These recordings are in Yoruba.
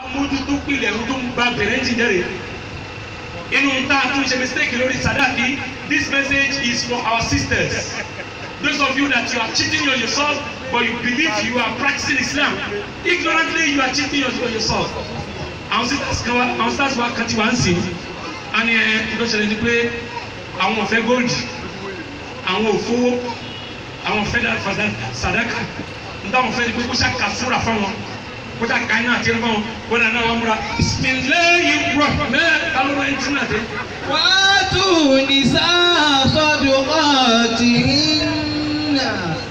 mójútó pilẹ̀ tó ń ba bẹ̀rẹ̀ ti jẹ́rẹ̀ inú ta tún ṣe mistake lórí sadaki this message is for our sisters those of you that you are cheating on yourself but you believe you are practicing Islam ignorantly you are cheating on yourself àwọn sisters kan wa àwọn sisters wa kan ti wá ń sìn á ní ẹ tó ṣẹlẹ̀ ni pé àwọn ò fẹ́ gold àwọn ò fowó àwọn ò fẹ́ dá sadaka ntáwọn fẹ́ ni pé kó ṣe kàfúrà fáwọn kó ṣe kàyìn àti ẹni fáwọn kó dà náà wà múra bisimilayi rahman alóra ẹni tí náà dé. وآتوا نساء صدقاتهن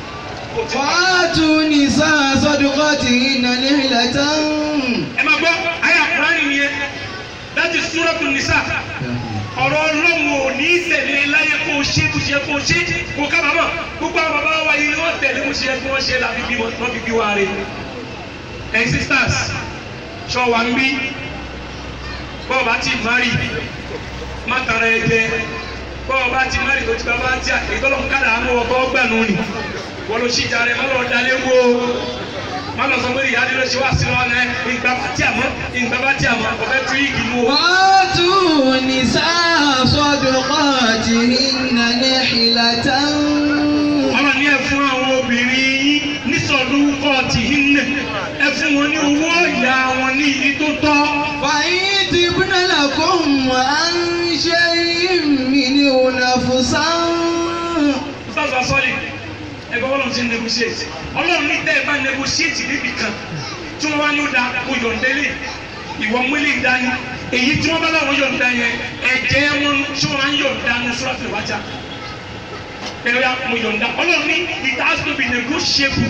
وآتوا نساء صدقاتهن نحلة ẹ máa gbọ́ ayé àkùránì nìyẹn láti súrọ́tù nìsà ọ̀rọ̀ ọlọ́run ò ní tẹ̀lé láyé kó o ṣe kó o ṣe kó o ṣe kó o kábàámọ̀ gbogbo àwọn bàbá wa yìí ni wọ́n tẹ̀lé kó o ṣe kó o ṣe láti bí wọ́n fi bí wa rè ẹ̀ sisters ṣọ wa ń bí bọ́ọ̀ bá ti mari má tara ẹ jẹ bọ́ọ̀ bá ti mari tó ti bá bá ti à èyí tọ́lọ́ ń kádà á mú ọkọ̀ gbà nù ni wọ́n lọ sí ìjà rẹ̀ má lọ dalé wo má lọ sọ pé ìyá nílò ṣe wá sí lọ ẹ ìgbà bá tí a mọ ìgbà bá tí a mọ ọbẹ tú igi mú o. وآتوا نساء صدقاتهن نحلة ọlọ́run ní ẹ fún àwọn obìnrin yín nísọ̀dún kọ́ọ̀tì yín nẹ̀ ẹ fún wọn ní owó ìyá wọn ní ibi tó tọ́. فإن تبن لكم عن شيء منه نفسا ustaz asọ́lì ẹgbẹ́ ọlọ́run ti ń negotiate ọlọ́run ní tẹ́ ẹ bá negotiate níbi kan tí wọ́n wá ní ó da kó yọ̀ǹdẹ́lẹ̀ ìwọ múlẹ̀ ìdání èyí tí wọ́n bá láwọn yọ̀ǹda yẹn ẹ̀jẹ̀ wọn tí wọ́n máa ń yọ̀ǹda ní suratul wájà ẹ̀rọ ya mo yọ̀ǹda ọlọ́run ní it has to be negotiable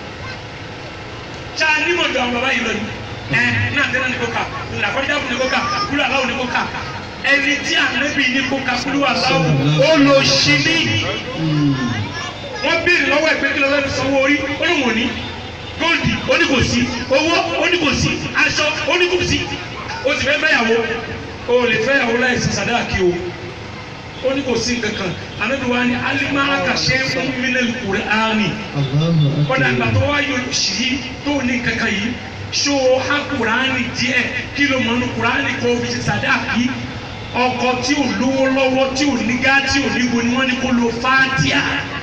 ṣá nímọ̀jọ àwọn bàbá yìí lọ yìí ẹ náà tẹ́lẹ̀ ní kó kà làkọ́jà fún ní kó kà kúrò aláwọ̀ ní kó kà ẹni tí ànábì ní kó kà kúrò aláwọ̀ ó lọ sí ní wọ́n béèrè lọ́wọ́ ẹgbẹ́ kí lọ́wọ́ sanwó orí ó lóun ò ní góòlì ó ní kò sí owó ó ní kò sí aṣọ ó ní kò sí ó sì fẹ́ fẹ́yàwó o lè fẹ́yàwó láì sí sàdáàkì o ó ní kò sí kankan ànábi wa ni alima akàṣe fún mílíọ̀nù kùrẹ́ áánì kọ́dà àgbà tó wá yọ sí tó ní kankan yìí ṣó ha kùránì díẹ̀ kí ló mọ̀ ní kùránì kó fi ṣe sàdáàkì ọkọ tí ò lówó lọ́wọ́ tí ò ní gá tí ò ní wo ni wọ́n ní kó lo fátíà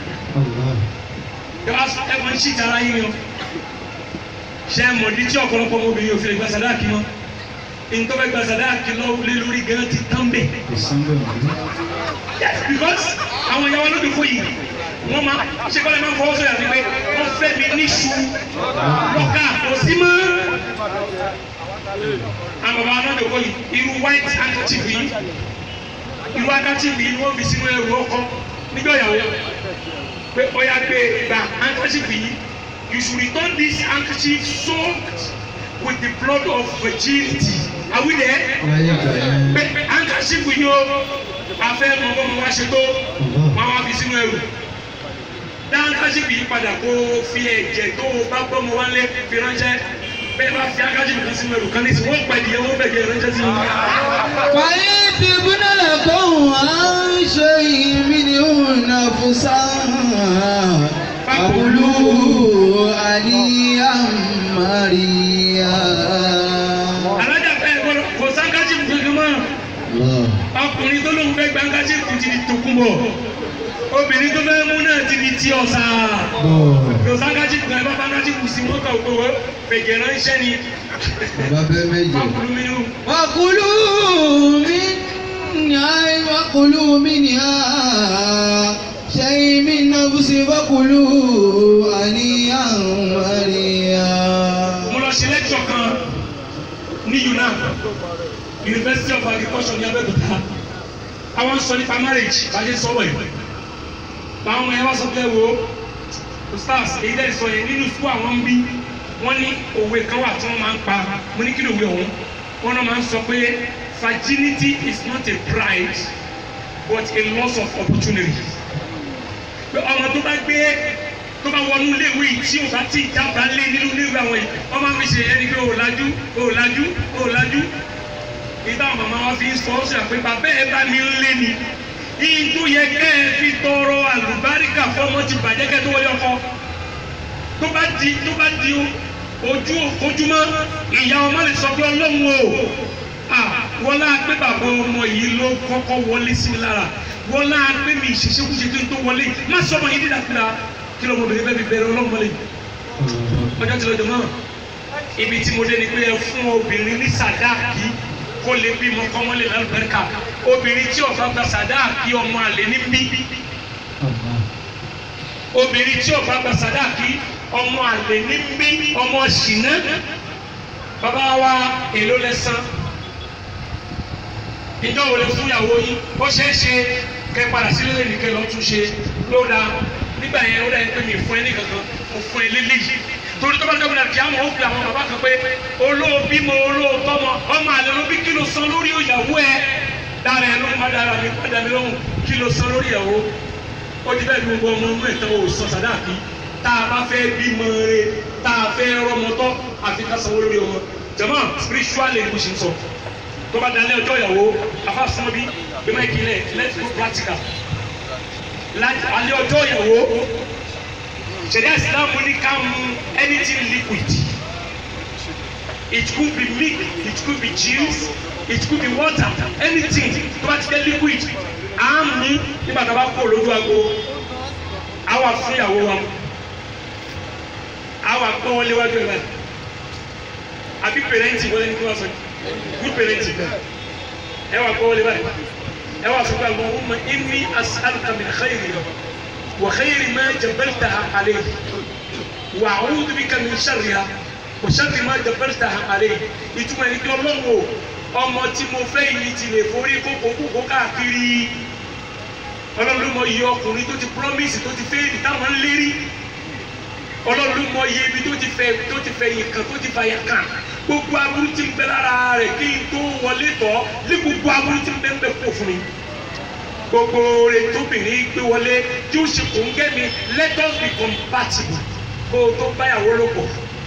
ẹ máa ń ṣì tara yín o ṣe é mọ̀dí tí ọ̀pọ̀lọpọ̀ ọmọbìnrin ò fi lè gba sàdáàkì mọ́ nǹkan fẹ́ gba sàdáàkì lọ́wọ́ lé lórí gan ti tán bẹ̀. yes because àwọn ìyàwó ló dùn fún yìí wọ́n máa ṣe kọ́lé máa ń fọwọ́ sọ̀rọ̀ àti pé wọ́n fẹ́ mi níṣu lọ́kà kò sí mọ́. àwọn bàbá náà dòkó yìí irú white handkerchief yìí irú handkerchief yìí ni wọ́n fi sínú ẹrù ọkọ níjọ́ ìyàwó pé ọya gbé gba handkerchief yìí you should return this handkerchief soaked with the blood of virginity are we there. pé handkerchief yìí o afẹ́ mọ̀mọ́ mọ̀ wá ṣe tó wọ́n wá fi sínú ẹrù dá handkerchief yìí padà kó fi ẹ̀jẹ̀ tó o bá gbọ́ mọ wálé fi ránṣẹ́ bẹ́ẹ̀ bá fi handkerchief kan sínú ẹrù kan ní ìsìn wọ́n pẹ̀lú ìyẹn wọ́n bẹ̀jẹ̀ ránṣẹ́ sí i. فإن تبن لكم عن شيء منه نفسا فكلوا هنيئا مريئا alájà fẹ́ gbọ́dọ̀ kò sáńkájì tuntun mọ́ ọkùnrin tó lóun fẹ́ gbàǹkájì ti di tòkunbọ̀ obìnrin tó fẹ́ mú náà ti di ti ọ̀sà kò sáńkájì kan ẹ bá sáńkájì kù sí mọ́tò òkòwò fèjì ránṣẹ́ ni bàbá bẹ́ẹ̀ méjì. ọkùnrin mi nù. وكلوا منها وكلوا منها شيء من نفس فكلوا هنيئا مريئا mo lọ ṣe lẹ́kṣọ̀ kan ní UNAM University of Agriculture ní Abẹ́òkúta àwọn sọ nípa marriage bájẹ́ sọ̀rọ̀ yìí báwọn ọmọ yẹn wá sọ pé wo stars èyí dẹ́ sọ yẹn nínú sukú àwọn ń bí wọ́n ní òwe kan wà tí wọ́n máa ń pa mo ní kí ló wé ọ̀hún wọ́n náà máa ń sọ pé virginity is not a pride but a loss of opportunity pé ọmọ tó bá gbé tó bá wọnú iléèwé yìí tí o bá ti jábàá lé nínú iléèwé àwọn yìí wọ́n máa fi ṣe ẹni pé o lajú o lajú o lajú ìdá àwọn màmá wa fi ń sọ ọ́ sọ pé bàbá ẹ bá mi ń lé ni ìdú yẹ kẹ́ ẹ fi tọrọ àlùbáríkà fọmọ ti bàjẹ́ kẹ́ tó wọlé ọkọ tó bá di tó bá di o ojú ojúmọ́ ìyá ọmọ lè sọ pé ọlọ́run o wọ́n láà pé bàbá ọmọ yìí ló kọ́kọ́ wọlé sí mi lára wọ́n láà pé mi ìṣeṣẹ́kúṣe kí n tó wọlé má sọ ọmọ yìí dídàkúdà kí lọ́mọbìnrin bẹ́ẹ̀ fi bẹ̀rẹ̀ ọlọ́run wọlé ọjọ́ tí lọ́jọ́ náà ibi tí mo dé ni pé ẹ fún obìnrin ní sàdáàkì kó lè bímọ kọ́mọ́lé lálùbẹ́ríkà obìnrin tí ó bá gba sàdáàkì ọmọ àlè ní bí obìnrin tí ó bá gba sàdáàkì ọmọ àlè ní bí ọmọ ṣìnà bàbá wa èló lẹ́sàn ìjọ wo lè fún ìyàwó yín ó ṣeé ṣe kẹ́ padà sílé lè nìkẹ́ lọ́ọ́ tún ṣe ló dáa nígbà yẹn ó dà yẹn pé mi fún ẹ ní kankan mo fún ẹ lélẹ́yìí torí tó bá dọ́gbọ̀n náà kí á mọ̀ ó pe àwọn bàbá kan pé olóòbí mo olóòtọ́ mọ ọmọ àlẹ́ ló bí kí ló san lórí ìyàwó ẹ dára ẹ ló má dára mi padà mi lóhùn kí ló san lórí ìyàwó ó ti bẹ́ẹ̀ ni gbogbo ọmọ inú ẹ̀tọ́ ò sọ sàdáàkì tá a bá fẹ́ bímọ rẹ tá a fẹ́ rọmọtọ́ àfi ká sanwó lórí ọmọ jọmọ spiritual language ń sọ tó bá dalẹ̀ ọjọ́ ìyàwó afa fún bí bí má ìkìlẹ̀ let's go practical alẹ́ ọjọ́ ìyàwó ṣẹ̀dá ìsìlámù ní ká mu anything liquid it could be milk it could be juice it could be water anything tó bá ti jẹ́ liquid à ń mú nígbà tó bá kó lójú ago àwa fún ìyàwó wa àwa pé wọ́n léwájú ẹ̀ báyìí àbí pèrèntì wọlé ní kí wọ́n sọ good pèrèntì ẹ wà pé wọ́n lé báyìí ẹ wà sọ pé àwọn ọmọ inni as'aluka min khayri وخير ما جبلتها عليه وأعوذ بك من شرها وشر ما جبلتها عليه ìtumọ̀ ẹni pé ọlọ́run o ọmọ tí mo fẹ́ yìí ti lè forí kókó kókó káàkiri ọlọ́run ló mọ iye ọkùnrin tó ti promise tó ti fẹ́ táwọn ń lérí ọlọ́run ló mọ iye ibi tó ti fẹ́ tó ti fẹ́ yìí kan tó ti fàyà kan gbogbo aburú tí ń bẹ lára rẹ̀ kí n tó wọlé tọ́ ní gbogbo aburú tí ń bẹ ń bẹ kó fún mi gbogbo rẹ̀ tóbìnrin gbé wọlé tí ó ṣe kò ń gẹ́ mi let us be compatible kó o tó báyàwó ló pọ̀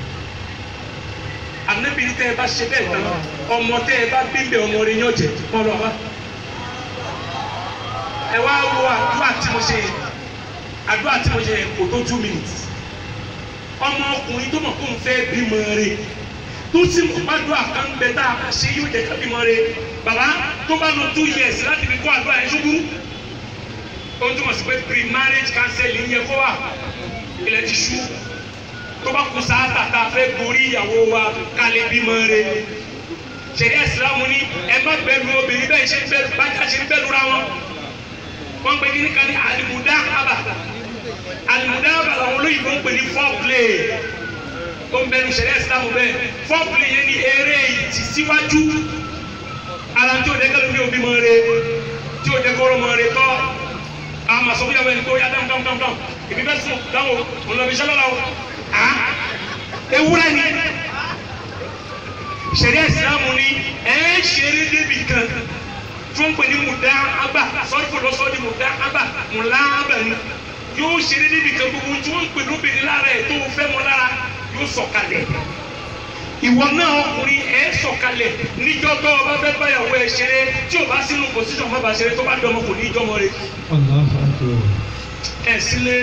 ànábìrì tẹ́ ẹ bá ṣe bẹ́ẹ̀ tán ọmọ tẹ́ ẹ bá bíbẹ̀ ọmọ rẹ̀ yàn jẹ́ kọ́ lọ wá ẹ wá wo àdúrà tí mo ṣe àdúrà tí mo ṣe kò tó two minutes ọmọ ọkùnrin tó mọ̀ kó ń fẹ́ bímọ rẹ̀ tó sì mọ̀ gbàdúrà kan bẹ tá a bá ṣe yóò jẹ́ ká bímọ rẹ̀ bàbá tó bá lọ two years láti fi kó àdúrà yẹn ṣubú ó túmọ̀ sí pé pre-marriage counseling yẹ kó wà ilẹ̀ ti ṣú tó bá kú sáátà tá a fẹ́ borí ìyàwó wa kálẹ̀ bímọ rẹ̀ ṣẹ̀dá ìsìlámù ní ẹ má bẹ̀rù obìnrin bẹ́ẹ̀ ṣe ń bẹ̀rù bájà ṣe ń bẹ̀rù ra wọn wọ́n gbé kíní kan ní àlìmúdá àbà àlìmúdá àbà làwọn olóyìnbó ń pè ní foreplay ó ń bẹnu ṣẹ̀dá ìsìlámù bẹ́ẹ̀ foreplay yẹn ní eré ìtìsíwájú ara tí o dẹ́kẹ́ ló ní òbí mọ re tí o dẹ́kẹ́ ọ̀rọ̀ mọ re tọ́ àwọn màsọ fúyàwó ẹni tó yá dáhùn dáhùn dáhùn dáhùn ìbí bẹ́ẹ̀ sùn dáhùn òun lọ́ọ́ fi ṣẹlẹ̀ lọ́wọ́ à ewúrẹ́ ni ṣẹ̀ríà ìsìlámù ni ẹ̀ ń ṣeré débi kan tí wọ́n ń pè ní mùdá ábà sọ́ọ́dún fún lọ́sọ́ọ́ di mùdá ábà mùlá ábà ni yóò ṣeré débi kan gbogbo tí wọ́n ń pè lóbìnrin lára ẹ̀ tó fẹ́ mọ́ lára yóò sọ̀kalẹ̀ ìwọ náà ọkùnrin ẹ sọ̀kalẹ̀ níjọ́ tó o bá fẹ́ báyàwó ẹ ṣeré tí o bá sínú pòsíṣàn má bàa ṣeré tó bá dọmọ kò ní í jọmọ rẹ ẹ sílé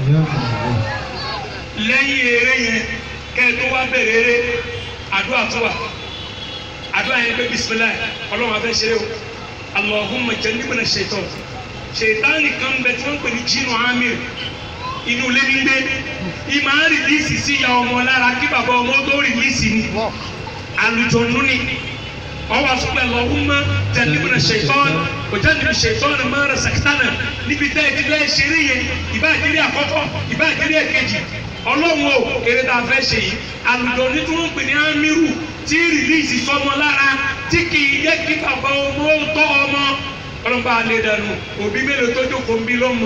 lẹ́yìn eré yẹn kẹ́ ẹ tó wá bẹ̀rẹ̀ eré àdúrà tó wà àdúrà yẹn pé bisimilayi ọlọ́run afẹ́ ṣeré o Allahumma jannibna shaitan ṣètánì kan bẹ tí wọ́n ń pè ní jinu amir inú ilé ní gbé ìmọ̀ á rìlíìsì sí ìyá ọmọ lára kí bàbá ọmọ tó rìlíìsì ni àlùjọ̀nù ni ọwọ́ àsopẹ̀ lọ́wọ́mọ́ jannibna shaitan òjá níbi shaitan máa rẹ̀ sàkítánà níbi tẹ́ ẹ ti bẹ́ẹ̀ ṣeré yẹn ìbá ìdílé àkọ́kọ́ ìbá ìdílé ẹ̀kejì ọlọ́run o eré tá a fẹ́ ṣe yìí àlùjọ̀nù tí wọ́n ń pè ní amiru tí rìlíìsì sọmọ lára tí kì í yẹ kí bàbá ọmọ ó tọ́ ọmọ ọlọ́ba alẹ́ dànù òbí mélòó tó jókòó ń bí lọ́mọ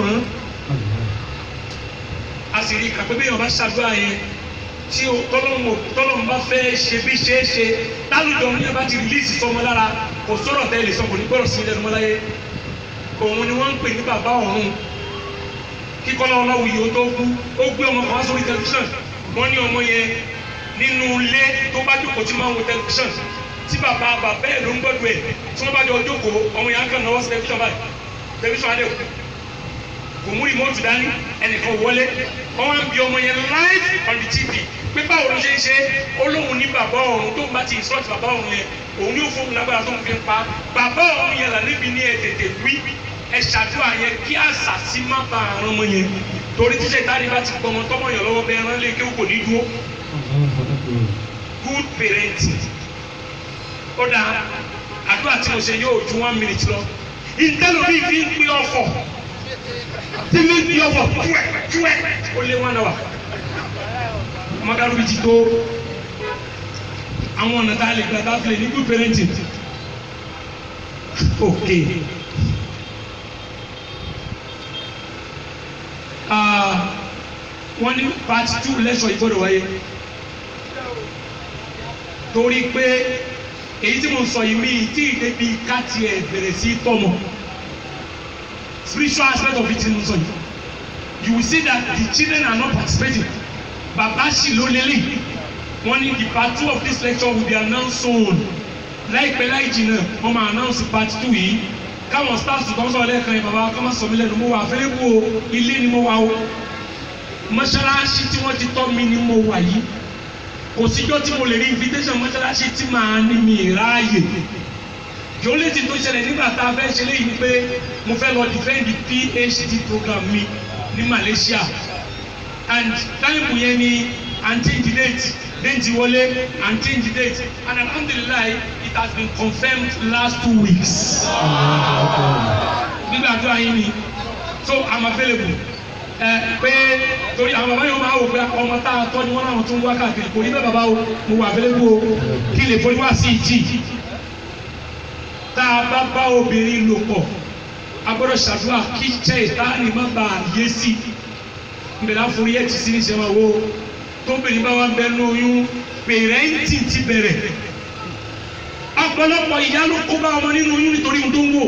a sì rí kàpé bẹ́ẹ̀ ọba ṣàdúrà yẹn tí tọ́lọ́mù tọ́lọ́mù bá fẹ́ ṣe bí ṣe é ṣe tálùjọ ní ẹbá ti rìlíìsì sọmọ lára kò sọ̀rọ̀ tẹ́lẹ̀ sọ kò ní gbọ́dọ̀ sí ilẹ̀ ọmọláyé òun ni wọ́n ń pè ní bàbá ọ̀run kíkọ́ lọ́wọ́ lọ́wọ́ yìí ó tó kú ó gbé ọmọ kan wá sórí tẹlifíṣàn wọ́n ní ọmọ yẹn nínú ilé tó bá jókòó tí máa ń wo tẹlifíṣàn tí bàbá bàbá ẹ̀ ló ń gbọ́dọ̀ ẹ̀ tí wọ́n bá jọ jókòó ọmọ yẹn á kàn náwó sí tẹlifíṣàn báyìí tẹlifíṣàn adé kò mú rìmọ́ọ̀tù dání ẹnìkan wọlé wọ́n wá ń bi ọmọ yẹn live on the tv pé báwo ló ṣe ń ṣe ó lóun ní bàbá ọ̀run tó ń bá ti ìsọ́ọ̀tì bàbá ọ̀run yẹn òun ní òfin lágbára tó ń fi ń pa bàbá ọ̀run yẹn là níbi ní ẹ tètè wí ẹ ṣàdúrà yẹn kí àṣàṣì má ba àrùn ọmọ yẹn torí tíṣe ìtàrí bá ti gbọmọ tọmọ yẹn lọ́wọ́ bẹ́ẹ̀ rán lé kéwù kò ní dúró good parenting ó dáa àdúrà tí mo ṣe yóò ju one minute lọ ìtẹ́lómi fi ń pín ọ̀fọ̀ tí mi ń pín ọ̀fọ̀ túwẹ̀ túwẹ̀ ó lé one hour ọmọdé ti tó àwọn ọ̀nà tá a lè gba tá a fi lè ní good parenting ok Ah, wọ́n ní part two lẹ́sọ̀ ìgbọ́dọ̀ wáyé torí pé èyí tí mo sọ yìí mi tí ìdẹ́bi ká tiẹ̀ bẹ̀rẹ̀ sí tọ́mọ spiritual aspect of it ni mo sọ yìí you will see that the children are not participating bàbá sì ló lélẹ̀ wọ́n ní the part two of this lecture will be announced soon láìpẹ́ láì jìnnà wọ́n máa announce part two yìí káwọn staff kan sọ̀rọ̀ lẹ́ẹ̀kan yẹn bàbá kọ́ máa sọ mí lẹ́nu mo wà available o ilé ni mo wà o mọ́ṣáláṣí tí wọ́n ti tọ́ mi ni mo wà yìí kò síjọ́ tí mo lè rí invitation mọ́ṣáláṣí tí màá ní mi ráàyè yòólé tí tó ṣẹlẹ̀ nígbà tá a fẹ́ ṣe léyìí ni pé mo fẹ́ lọ defend the PhD program mi ní Malaysia and táìmù yẹn ni and change the date date wọlé and change the date and alhamdulilayi it has been confirmed last two weeks nígbà tó ayé ni so i'm available ẹ pé torí àwọn bàbá yẹn máa wò pé ọmọ tá a tọ́ ni wọ́n náà tún wá káàkiri kò ní bẹ́ẹ̀ bàbá o mo wà available o kí lè forí wá sí ìjì tá a bá bá obìnrin lò pọ̀ a gbọ́dọ̀ ṣàdúrà kí jẹ́ ìtaàní má bàa yé sí i nbẹ̀rẹ̀ àforí ẹ̀ ti sí ní sẹ́wọ̀n wo tóbìnrin bá wà bẹ́ẹ̀ lóyún pèrẹ́ǹtì ti bẹ̀rẹ̀ ọ̀pọ̀lọpọ̀ ìyá ló kó bá ọmọ nínú oyún nítorí ohun tó ń wò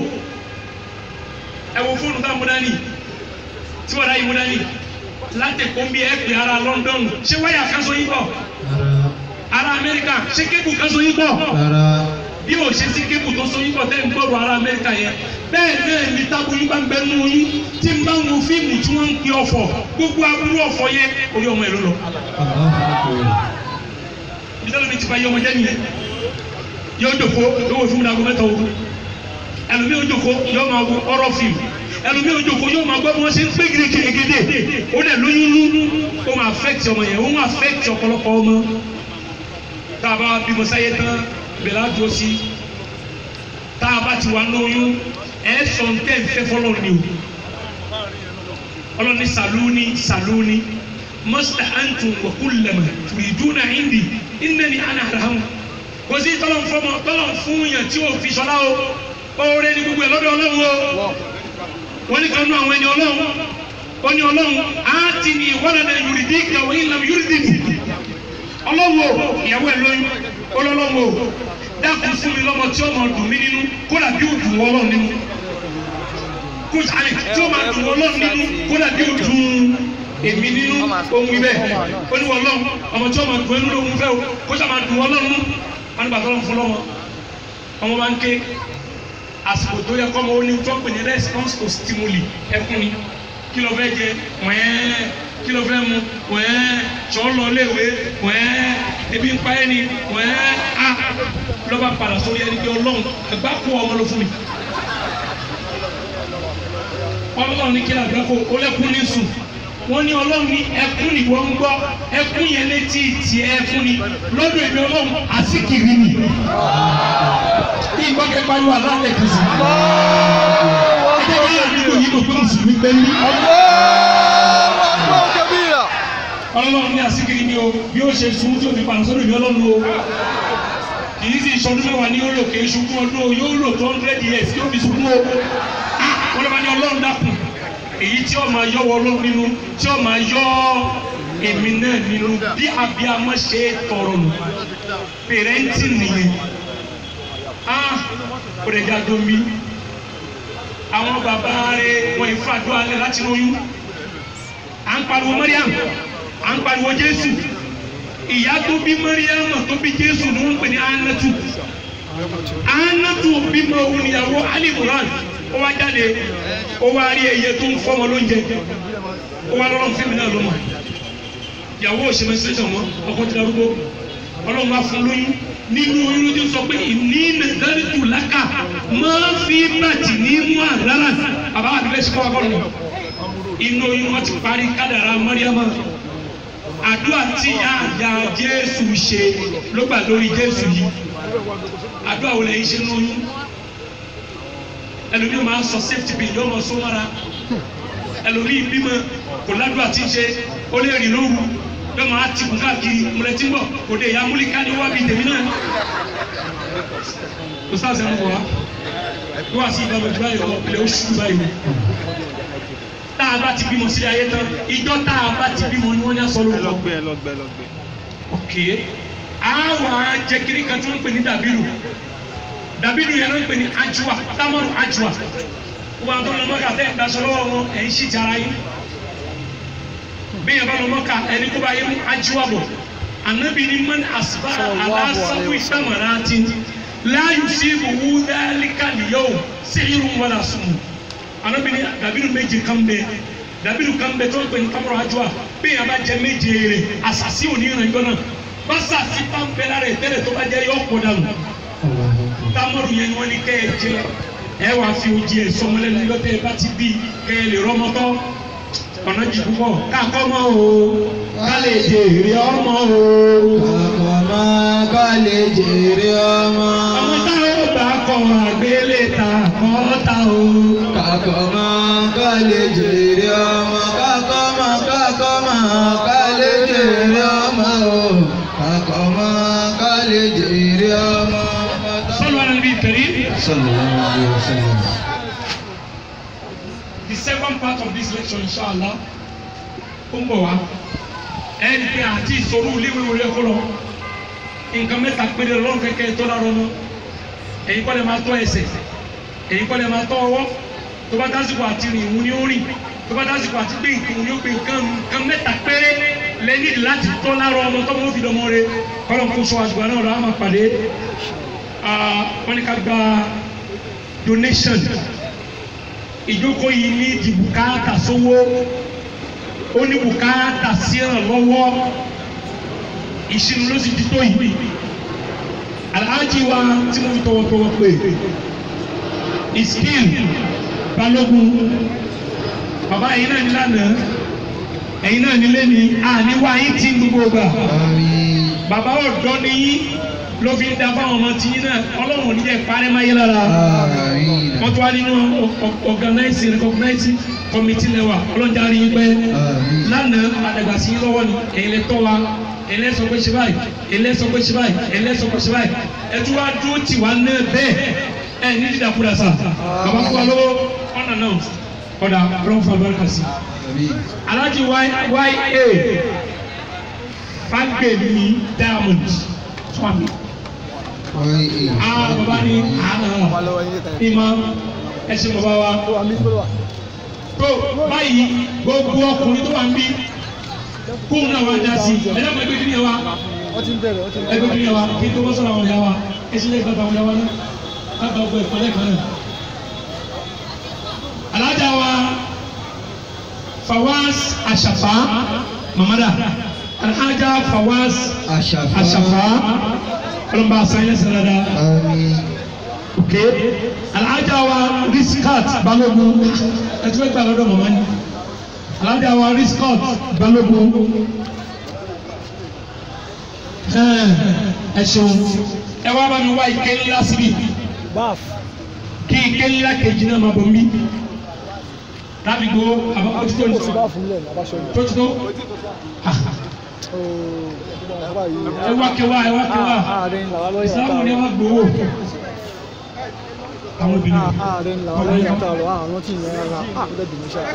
ẹ wo fóònù tá a mú dání tí wọ́n dá yìí mú dání láti kó ń bí ẹ pè ara London ṣé wáyà kan so yín bọ̀ ara Amẹ́ríkà ṣé kébù kan so yín bọ̀ bí o ṣe sí kébù tó so yín bọ̀ tẹ́ ń gbọ́dọ̀ ara Amẹ́ríkà yẹn bẹ́ẹ̀ náà ní tábùyín bá ń bẹ nínú yín tí ń bá ń wo fíìmù tí wọ́n ń pe ọ̀fọ̀ gbogbo aburú ọ̀fọ̀ yẹn orí ọmọ ẹ̀ ló lọ. ìdílé mi ti fa iye ọmọ jẹ́ nìyẹn yóò jòkó yóò wo fíìmù dàgbọ́ mẹ́ta o ẹlòmí yóò jòkó yóò máa wo ọ̀rọ̀ fíìmù ẹlòmí yóò jòkó yóò máa gbọ́ bí wọ́n ṣe ń pé gèdè ó dẹ̀ lóyún lú ó máa affect ọmọ yẹn ó máa affect ọ̀pọ̀lọpọ̀ ọmọ tá a bá bímọ sáyé tán bẹ̀rẹ̀ á dúró sí tá a bá ti wà lóyún ẹ sọ ń tẹ́ ń fẹ́ fọlọ́ ni o ọlọ́ni sàlúni sàlúni mọ́sítà àǹtùn wọ̀kúlẹ̀mọ̀ tùrìdúnà ìndì ìnnẹ́ni àná àràmù kò sí tọ́lọ̀ fọmọ tọ́lọ̀ fún yàn tí o fi sọlá o oore ni gbogbo ẹ̀ lọ́dọ̀ ọlọ́run o wọ́n ní kan nú àwọn ẹni ọlọ́run ó ní ọlọ́run á ti ní ìwọ́lẹ̀dẹ̀ yorùdí ìkàwé ìlànà yorùdí ọlọ́run o ìyàwó ẹ̀ lóyún ọlọ́run o dákun fún mi lọ́mọ tí ó máa dùn mí nínú kódà bí ó dùn wọ́ ọlọ́run nínú kó àlè tí ó máa dùn wọ́ ọlọ́run nínú kódà bí ó dùn èmi nínú ohun ibẹ̀ ó ní wọ́n lọ́run ọmọ tí ó máa dùn ẹnu lóhun fẹ́ o kó sà máa dùn wọ́ ọlọ́run nínú wọn ní bàtà ọlọ́run fún lọ́mọ ọmọ máa ń ké àsìkò tó yẹ kọ́ ọmọ ó ní tó ń pè ní response to stimuli ẹkún ni kí ló fẹ́ jẹ wẹ́ẹ́ kí ló fẹ́ mu wẹ́ẹ́ tsọ́ lọ léwe wẹ́ẹ́ ebi ń pa ẹ́ ni wẹ́ẹ́ a lọ́ba padà sórí ẹni pé ọlọ́run ẹgbà kó ọmọ ló fún mi ọlọ́run ní kí ni àgbà kó o lẹ́kún ní sùn wọ́n ní ọlọ́run ní ẹkún ni wọ́n ń gbọ́ ẹkún yẹn létí tiẹ̀ ẹkún ni lọ́dọ̀ èmi ọlọ́run àsìkiri ni bí ìgbọ́kẹ́ pariwo aláǹdẹ̀ kan sí. ẹgbẹ́ wọn àdúgbò yìí kò pé mùsùlùmí pẹ́ ní. ọlọ́run ní àsìkiri ni o bí ó ṣe sun tí o fi padà sọ́dọ̀ èmi ọlọ́run o kì í sì sọdún mẹ́wàá ní yóò lò kì í sunkún ọdún o yóò lò two hundred years yóò fi sunkún o wọ́n lọ́ bá ní ọlọ́run dákun èyí tí ó máa yọ wọ ọlọ́run nínú tí ó máa yọ èmi náà nínú bí abiyamọ ṣe tọrọ nù pèrèntì nìyẹn ah kò lè jáde omi àwọn bàbá rẹ wọn ìfàdó alẹ́ láti lóyún à ń pariwo Mariam à ń pariwo Jésù ìyá tó bí Mariam tó bí Jésù ni wọ́n ń pè ní Anatu Anatu bímọ òun níyàwó Alimuran ó wá jáde ó wá rí ẹyẹ tó ń fọmọ lóúnjẹ ó wá lọ́rọ́ fún mi náà lọ́mọ ìyàwó ò ṣe menstruation mọ́ ọkọ ti darúgbó ọlọ́run wá fún lóyún nínú oyún ló ti sọ pé ìní nàìjíríà lákà máa fi bàtì ní mú àdára bàbá àdúgbò ṣe kọ́ wa kọ́ lọ inú oyún wọn ti parí kádàrá mọ́ríámà àdúrà tí àyà jésù ṣe ló gbà lórí jésù yìí àdúrà wo lẹ́yìn ṣe lóyún ẹlòmíì máa sọ safety pin yóò máa sọ mọ́ra ẹlòmíì bímọ kò ládùúgbà tí ń ṣe ó lè rìn lóru yóò máa ti kù káàkiri mọ̀lẹ́tí ń bọ̀ kò dé ìyá múlíkà ní wábì tèmi náà kò sáà sẹ́nu bọ̀ wá yóò wá sí ìdájọ́ ìdúrà yìí ọ̀pẹ̀lẹ̀ oṣù báyìí tá a bá ti bímọ sílé ayé tán ìjọ tá a bá ti bímọ ni wọ́n ní aṣọ lórúkọ. lọgbẹ lọgbẹ lọgbẹ. ok àwọn ajẹkiri kan tí wọ́n ń pè ní dàbílù dàbílù yẹn ló ń pè ní ajua támọ̀rù ajua wọ́n àwọn tó lọ mọ́kà tẹ́ ìdaṣọ lọ́wọ́ wọn ẹ̀ ń ṣì jara yín bí yẹn bá lọ mọ́kà ẹni kó bá yẹ mú ajua bọ̀ anabi ni man asba alasawu isamarati láyù sí ìbòwú dálíkà nìyẹwò sí irun wọn la sùn anabi ni dàbílù méje kan bẹ dàbílù kan bẹ tó ń pè ní támọ̀rù ajua bí yẹn bá jẹ méje rẹ asasi òní ìrìnàjò náà basa si pampẹ la rẹ tẹ́lẹ̀ tó bá jẹ yọ kó dànù tamọru yẹn ni wọn ni kẹ ẹ jẹ ẹ wàá fi oji ẹ sọmọlẹ ní lọtẹ ẹ bá ti bí kẹ ẹ lè rọmọtọ ọ̀nà jì púpọ̀ káàkọ́ mọ́ o ká lè jèrè ọmọ o Àkọ́mọ́ ká lè jèrè ọmọ. ọmọ táwọn bá kọ àgbélé ta kọ́ ta o Kàkọ́mọ́ ká lè jèrè ọmọ. Kàkọ́mọ́ kàkọ́mọ́ ká lè jèrè ọmọ o. Kàkọ́mọ́ ká lè jèrè ọmọ. sọlọ anabi kẹrí Sallallahu alaihi wasallam. the second part of this lecture inshallah ó ń bọ̀ wá ẹ ní pé àti ìṣòro iléèwé wọlé ẹ̀kọ́ lọ nǹkan mẹ́ta péré lọ́rùn kẹ́kẹ́ tó dára ọmọ èyí kọ́ lè máa tọ́ ẹsẹ̀ èyí kọ́ lè máa tọ́ ọwọ́ tó bá dásìkò àti rìn ìhun ni ó rìn tó bá dásìkò àti gbé ìkùn ni ó gbé nǹkan nǹkan mẹ́ta péré lẹ́yìn láti tọ́ lára ọmọ tó mọ́ fi dọmọ rẹ kọ́lọ̀ kó sọ àṣùgbọ́n náà lọ́wọ́ máa pàdé Ah, wọ́n ní ká gba donation ìjókòó yìí ní di bùkátà sówó ó ní bùkátà sí ìrànlọ́wọ́ ìṣirò ló sì ti tó yìí alhaji wa tí mo fi tọwọ́tọwọ́ pè iskil balógun bàbá yìí náà ní lánàá ẹ̀yin náà nílé ní àníwá yín tí gbogbo gbà Àmín. bàbá ọ̀dọ́ ni yín ló fi ń da fáwọn ọmọ tí yín náà ọlọ́run ò ní jẹ́ parẹ́ máyé lára Àmín. wọ́n tún wá nínú organizing recognizing committee lẹ́wà ọlọ́jà rí i pé Àmín. lánàá àdàgbàsí yín lọ́wọ́ ni èyí lè tọ́ wa èyí lè sọ pé ṣe báyìí èyí lè sọ pé ṣe báyìí èyí lè sọ pé ṣe báyìí ẹ tún wá dúró tì wá náà bẹ́ẹ̀ ẹ ní dídàkúdà sà bàbá fún wa lọ́wọ́ unannounced ọ̀dà ọlọ́run fún abẹ́rẹ́ kàsí. Àmín. alájí ya fagbemi diamond fún mi. Wáyé. ah bàbá ní àná ìmọ̀ ẹ̀sìn bàbá wa tó báyìí gbogbo ọkùnrin tó wà ń bí kóun náà wá dá sí i ẹ̀dá kan ẹgbẹ́ kí ni ẹ wá wọ́n ti ń bẹ̀rẹ̀ wọ́n ti ń bẹ̀rẹ̀. ẹgbẹ́ kí ni ẹ wá kí n tó bọ́ sọ̀rọ̀ àwọn ìyá wa ẹ̀sìn lè gbàgbà àwọn ìyá wa náà kábà ọgbẹ́ ìpínlẹ̀ kan náà. alájà wa Fawaz Àṣàfà mamada alájà Fawaz Àṣàfà. Àṣàfà ọlọ́mọba àṣàyàn sẹ́lẹ̀dá Àmín. ok alájà wa Riskat Balógun ẹ ti fẹ́ gbà lọ́dọ̀ mọ̀mọ́ ni alájà wa Riskat Balógun ẹ ẹ ṣeun ẹ wá bá mi wá ike ńlá síbi báf kí ike ńlá kejì náà máa bọ̀ mí láti gbó àbákọ́ tó ó tó ti báf nílẹ̀ ní abáṣọ yìí. tó tó ooo bàbá yìí. ẹ wá kẹwàá ẹ wá kẹwàá ààrẹ ńlá wa lọ́yẹ̀ ìsìlámù ni ẹ wá gbowó àwọn obìnrin ààrẹ ńlá wa lọ́yẹ̀ àtàrọ̀ àwọn tí ìyẹn ra àkúdẹ̀ bìnú ṣá.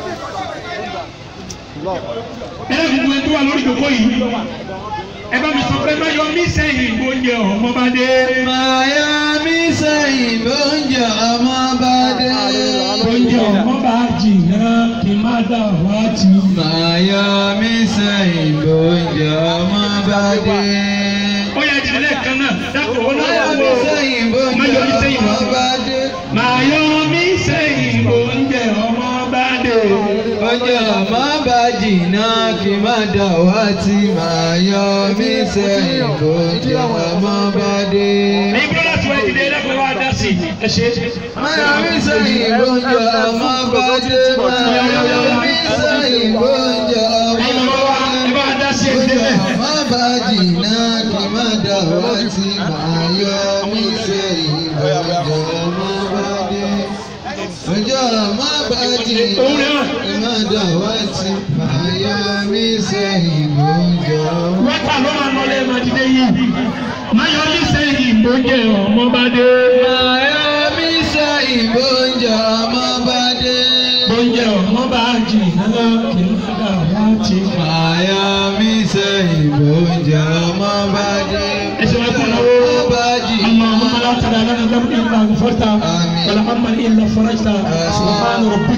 lọ ẹ lè gbogbo ẹni tó wà lórí ìdókòó yìí ẹ bá mi sọ pé má yọ mí sẹ́yìn ìgbóúnjẹ ọmọ bá dé Màyà mi sẹ́yìn bóúnjẹ ọmọ bá dé. ìgbóúnjẹ ọmọ bá jìnnà kí n má dà wá tì í. Màyà mi sẹ́yìn bóúnjẹ ọmọ bá dé. ó yẹ jìnnà lẹ́ẹ̀kan náà dákò ó náà Màyà wà mi wò sẹ́yìn má yọ mí bóúnjẹ sẹ́yìn ọmọ wá. bá dé. má yọ mí sẹ́yìn ìgbóúnjẹ ọmọ bá dé. Ó ọjọ́ má bá jìnnà kí má dà wá tí màá yọ mí sẹ́yìn bọ́jọ́ má bá dé. ní bọ́lá tí wọ́n ti dé ẹlẹ́kùnrin wa dá sí i ẹ ṣe. Má yọ mí sẹ́yìn bọ́jọ́ má bá dé. Má yọ mí sẹ́yìn bọ́jọ́ má ẹ̀yin bàbá wa ẹ bá dá sí ẹ̀ débẹ̀. má bá jìnnà kí má dà wá tí màá yọ mí sẹ́yìn bọ́jọ́ má bá dé. Ọjọ́ má bá jìnnà kí má dà wá tí màá yọ mí sẹ́yìn bọ́jọ́ má wọ́tà ló máa nọlé màdìdé yìí. máyọ̀ ní sẹ́yìn ìgbójẹ ọmọ bá dé. Miami sẹ ìbòjọ́ ọmọ bá dé. Oúnjẹ ọmọ bá jìnnà kì í dà láti. Miami sẹ ìbòjọ́ ọmọ bá dé. ẹsẹ̀ wá kọ́ Ọmọ lọ́wọ́. bá jì. اللهم لا تدع لنا ذنبا الا غفرته آمين. ولا هما الا فرجته سبحان ربك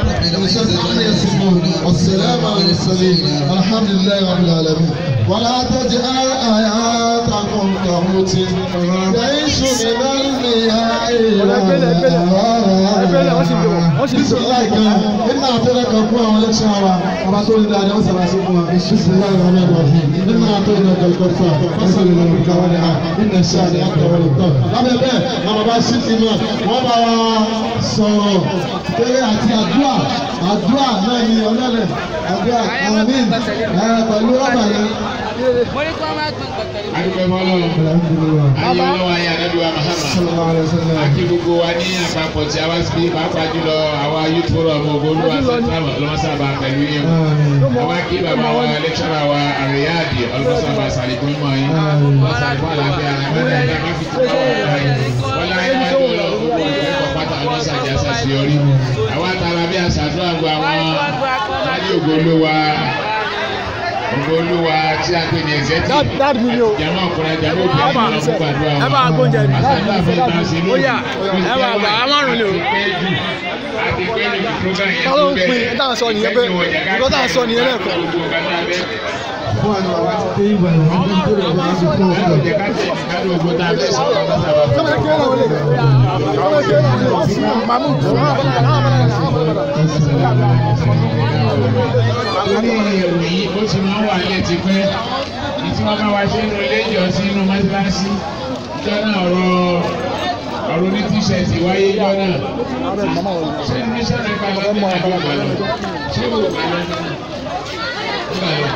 والسلام على المرسلين الحمد لله رب العالمين ولا تجعل آياتكم كموت يعيش من المياه بسم الله الرحمن إنا أعطيناك القرآن ولك شعرا رسول الله عليه وسلم بسم الله الرحمن الرحيم إنا أعطيناك الكرفة فصل لربك ونعم إن الشهد أنت والإبطال lábẹ́ bẹ́ẹ̀ àwọn bá sí ti mọ̀ wọ́n bá wa sọ̀rọ̀ eré àti àdúrà àdúrà náà ni ọlọ́lẹ̀ àdúrà àmín ẹ̀ pẹ̀lú rọ́bà yẹn. mo ní kí wọ́n máa gbọ́n pẹ̀lú. adúpẹ́ fọlọ́run alhamdulilayi ayé ọlọ́wọ́ ayé anábìwá mahama sallallahu alayhi wa sallam. àti gbogbo wa ní àpapọ̀ tí a wá sí pàápàá jùlọ àwa youth forum ogolúwa central ọlọ́mọsábà pẹ̀lú yín o àwa kí bàbá wa lẹ́kṣọ́rà wa àríyáàdì ọlọ́mọsábà sàlìkún mọ́ yín sàlìkún àlàáfíà àmàlà ẹ̀dá má fi tún bá wà láyé wọ́n láyé wá ní ọlọ́ gbogbo ìfẹ́ pátá ọlọ́sàjà sàṣeyọrí àwa tara bí àṣàdúrà gba àwọn láyé ògolúwa ògolúwa tí a pè ní ẹ̀zẹ́tì dáàdì mi ni o. jama ọkùnrin jama obìnrin Ọba, ọlọ́mọ gbàdúrà ẹ bá gbóúnjẹ mi. àṣàdúrà fún ìtàn sí lónìí. Ó yá, ẹ bá gbà, á márùn-ún ni o. àti pé ní program yẹn Ta ló ń pín? Ẹ tá à ń sọ nìyẹn pé- nǹkan tá à ń sọ nìyẹn lẹ́ẹ̀kan. fún àwọn àwọn àti pé ìgbà yẹn wọ́n ń tẹ̀lé ọba àti fún ọ̀gá. Jẹ́ ká tẹ̀ ní ká ló gbọ́ tá a fẹ́ sọ ká bá sábà fún. Sọ́mọ kí ló wọlé? Sọ́mọ kí ló wọlé? Mamu. Torí ìròyìn ó ti máa ń wà lẹ́ ti pẹ́. Ní tí wọ́n bá wa ṣe nínú ilé ìjọsìn inú mọ́tíláṣí. Ìjọ náà ọ̀rọ̀ ọ̀rọ̀ ní tíṣẹ̀tì wáyé ìjọ náà. Ṣé ní sọ̀rọ̀ ìgbà lọ́dún àbí ìgbà lọ? Ṣé o gbà lọ́dún náà? Ìgbà lọ.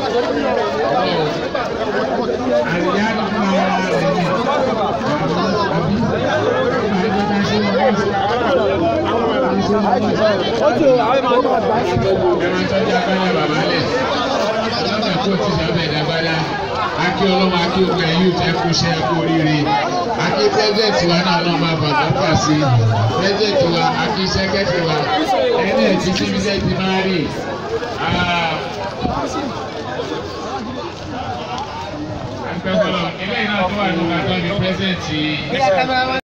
Àríyá ló fún ara rẹ̀ ní. Ó ti o, àwọn ìmọ̀ ọdún àgbà. ẹran tọ́jú agbára bàbá lẹ̀ lọ́nà kó ti sábẹ̀ dágbára akí ọlọ́mọ akí ogun ẹ̀yìn òtún ẹ̀kú iṣẹ́ ẹ̀kú oríire akí pẹ́sẹ̀tì wa náà náà máa bàbá fà sí pẹ́sẹ̀tì wa akí sẹ́kẹ́tì wa ẹni ẹ̀tí síbi tẹ́ ti máa rí akẹ́kọ̀ọ́ ilé iná tó wà nígbà tó ní pẹ́sẹ̀tì.